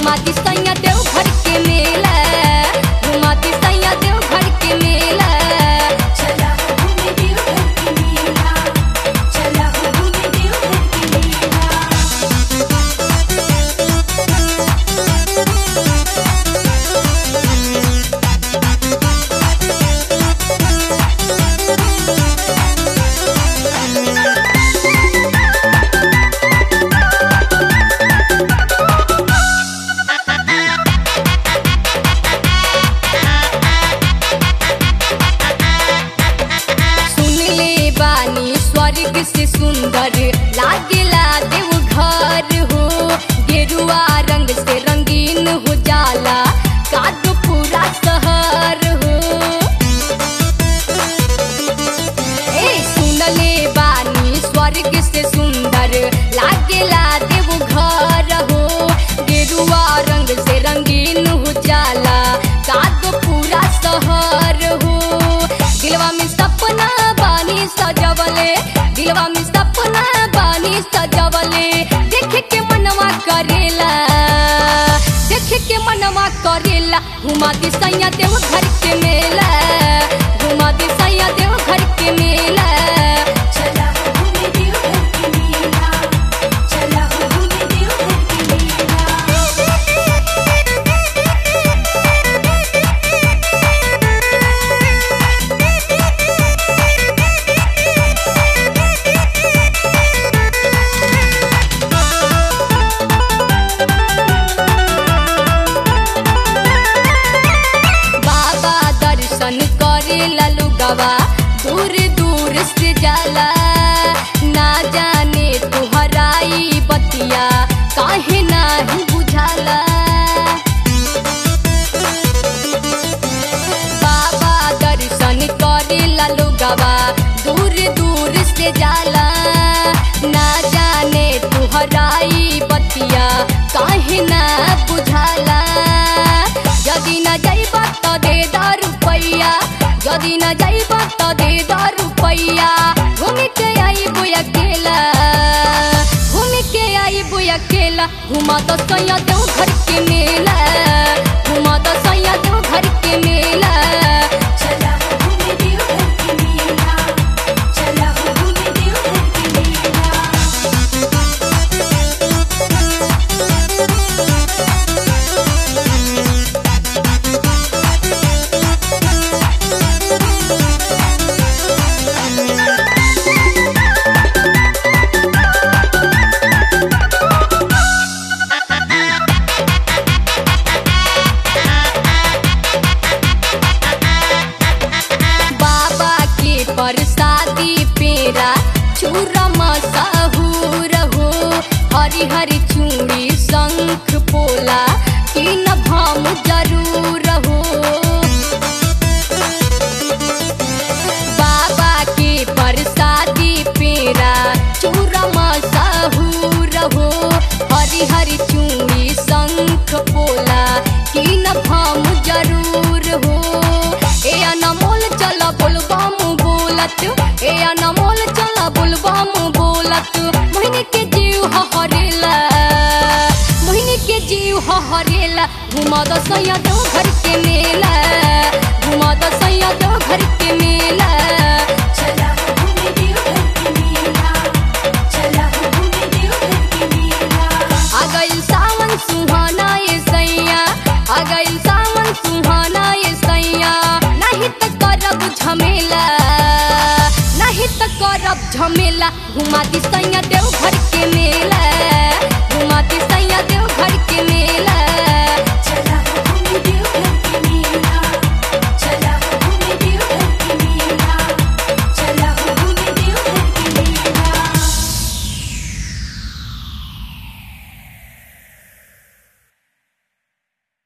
घुमाती सैया देव घर के मेला घुमाती सैया देव घर के मेला चला हो घूमे देवघर के मेला चला हो घूमे देवघर के मेला सुन ले बानी स्वर्ग से सुंदर लागेला देव घर हो गेरुआ रंग से रंगीन हो जाला कादो पूरा शहर हो ए सुन ले बानी स्वर्ग से सुंदर लागेला देव घर हो गेरुआ रंग से रंगीन हो जाला कादो पूरा शहर हो दिलवा में सपना बानी सजवले दिलवा में सपना बानी सजवले देख के मनवा करेला देख के मनवा करेला घुमा दे सैया देव घर के मेला घुमा दे सैया देव घर के मेला चला हो घूमे देवघर के मेला चला हो घूमे देवघर के मेला बाबा दर्शन करे ललुगवा दूर दूर से जाला ना जाने तुहराई बतिया काहे नाही बुझाला बाबा दर्शन करे ललुगवा दूर दूर से जाला ना जाने तुहराई बतिया काहे ना बुझाला यदि न जाइबा त दे दा रुपैया यदि न जाइबा त दे दा रुपैया घूम के आइबो अकेला घूम के आइबो अकेला घुमा तो सैया देव घर के मेला घुमा तो सैया देव घर के मेला चला हो घूमे देवघर के मेला चला हो घूमे देवघर के मेला बाबा के प्रसादी पेरा चूरा मसाहूर हो हरी हरी चूड़ी शंख पोला तीन भाम जरूर हो बाबा के प्रसादी पेरा चूरा मसाहूर हो हरी हरी चूड़ी शंख पोला तीन भाम जरूर हो ए अनमोल चल बोलबम बोलत ए अनमोल चल बोलबम बोलत मोहिनी के जीव हरेला मोहिनी के जीव हरेला घुमा दो सैया दो घर के मेला घुमा दो सैया दो घर के मेला चला हो घूमे देवघर के मेला चला हो घूमे देवघर के मेला आ गइल सावन सुहाना ये सैया आ गइल सावन सुहाना ये सैया नहीं त करब झमेला नहीं त करब झमेला घुमा दी सैया देव घर के